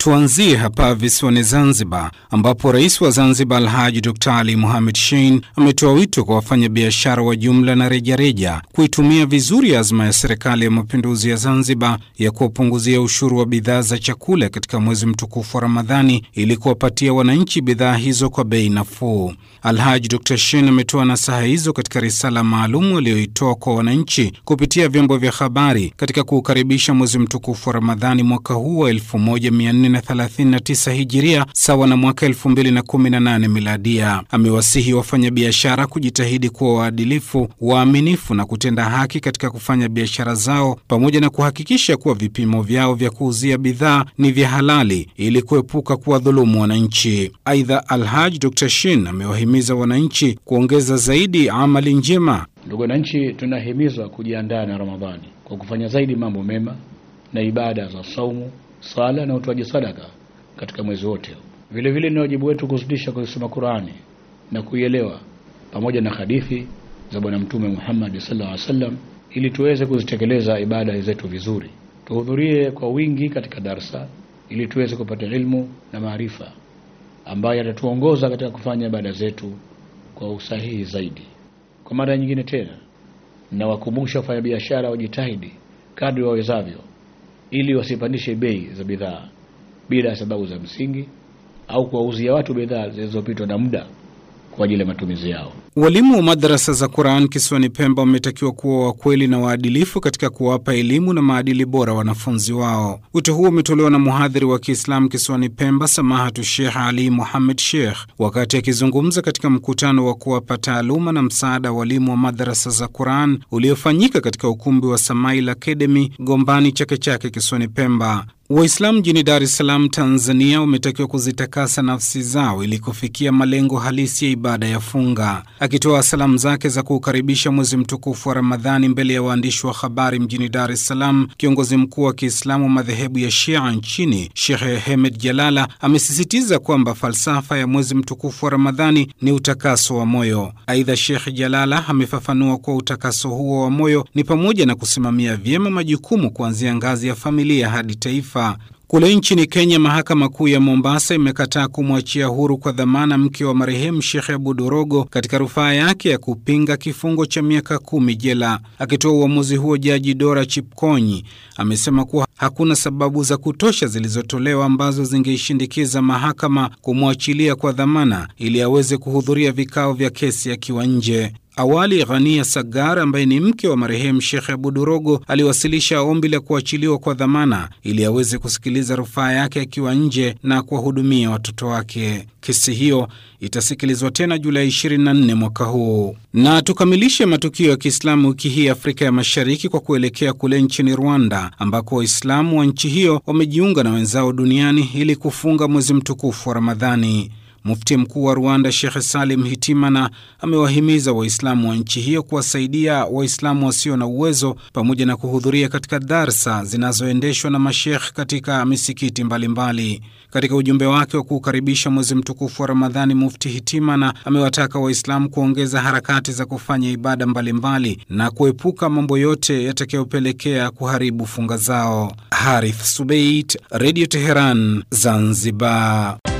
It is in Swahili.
Tuanzie hapa visiwani Zanzibar, ambapo rais wa Zanzibar Alhaji Dr Ali Muhamed Shein ametoa wito kwa wafanyabiashara wa jumla na rejareja kuitumia vizuri azma ya serikali ya mapinduzi ya Zanzibar ya kuwapunguzia ushuru wa bidhaa za chakula katika mwezi mtukufu wa Ramadhani ili kuwapatia wananchi bidhaa hizo kwa bei nafuu. Alhaji Dr Shein ametoa nasaha hizo katika risala maalum aliyoitoa kwa wananchi kupitia vyombo vya habari katika kuukaribisha mwezi mtukufu wa Ramadhani mwaka huu wa 1439 hijiria sawa na mwaka 2018 miladia. Amewasihi wafanyabiashara kujitahidi kuwa waadilifu, waaminifu na kutenda haki katika kufanya biashara zao, pamoja na kuhakikisha kuwa vipimo vyao vya kuuzia bidhaa ni vya halali ili kuepuka kuwadhulumu wananchi. Aidha, Alhaj Dr Shin amewahimiza wananchi kuongeza zaidi amali njema. Ndugu wananchi, tunahimizwa kujiandaa na Ramadhani kwa kufanya zaidi mambo mema na ibada za saumu sala na utoaji sadaka katika mwezi wote. Vile vile ni wajibu wetu kuzidisha kuisoma Qurani na kuielewa pamoja na hadithi za Bwana Mtume Muhammad sallallahu alaihi wasallam ili tuweze kuzitekeleza ibada zetu vizuri. Tuhudhurie kwa wingi katika darsa ili tuweze kupata ilmu na maarifa ambayo yatatuongoza katika kufanya ibada zetu kwa usahihi zaidi. Kwa mara nyingine tena, nawakumbusha wafanyabiashara wajitahidi kadri wawezavyo ili wasipandishe bei za bidhaa bila sababu za msingi au kuwauzia watu bidhaa zilizopitwa na muda kwa ajili ya matumizi yao. Walimu wa madarasa za Quran kisiwani Pemba wametakiwa kuwa wakweli na waadilifu katika kuwapa elimu na maadili bora wanafunzi wao. Wito huo umetolewa na mhadhiri wa Kiislamu kisiwani Pemba, Samahatu Sheikh Ali Muhammad Sheikh, wakati akizungumza katika mkutano wa kuwapa taaluma na msaada walimu wa madarasa za Quran uliofanyika katika ukumbi wa Samail Academy Gombani Chake Chake kisiwani Pemba. Waislamu jijini Dar es Salaam, Tanzania, wametakiwa kuzitakasa nafsi zao ili kufikia malengo halisi ya ibada ya funga. Akitoa salamu zake za kuukaribisha mwezi mtukufu wa Ramadhani mbele ya waandishi wa habari mjini Dar es Salaam, kiongozi mkuu wa Kiislamu wa madhehebu ya Shia nchini Shekhe Hemed Jalala amesisitiza kwamba falsafa ya mwezi mtukufu wa Ramadhani ni utakaso wa moyo. Aidha, Shekh Jalala amefafanua kuwa utakaso huo wa moyo ni pamoja na kusimamia vyema majukumu kuanzia ngazi ya familia hadi taifa. Kule nchini Kenya, mahakama kuu ya Mombasa imekataa kumwachia huru kwa dhamana mke wa marehemu Shekhe Abudorogo katika rufaa yake ya kupinga kifungo cha miaka kumi jela. Akitoa uamuzi huo, Jaji Dora Chipkonyi amesema kuwa hakuna sababu za kutosha zilizotolewa ambazo zingeishindikiza mahakama kumwachilia kwa dhamana ili aweze kuhudhuria vikao vya kesi akiwa nje. Awali Ghania Sagar ambaye ni mke wa marehemu Shekhe Abudurogo aliwasilisha ombi la kuachiliwa kwa dhamana ili aweze kusikiliza rufaa yake akiwa nje na kuwahudumia watoto wake. Kesi hiyo itasikilizwa tena Julai 24 mwaka huu. Na tukamilishe matukio ya Kiislamu wiki hii Afrika ya Mashariki kwa kuelekea kule nchini Rwanda ambako Waislamu wa nchi hiyo wamejiunga na wenzao duniani ili kufunga mwezi mtukufu wa Ramadhani. Mufti mkuu wa Rwanda Shekhe Salim Hitimana amewahimiza Waislamu wa nchi hiyo kuwasaidia Waislamu wasio na uwezo pamoja na kuhudhuria katika darsa zinazoendeshwa na mashekh katika misikiti mbalimbali mbali. Katika ujumbe wake wa kuukaribisha mwezi mtukufu wa Ramadhani, Mufti Hitimana amewataka Waislamu kuongeza harakati za kufanya ibada mbalimbali mbali na kuepuka mambo yote yatakayopelekea kuharibu funga zao. Harith Subeit, Radio Teheran, Zanzibar.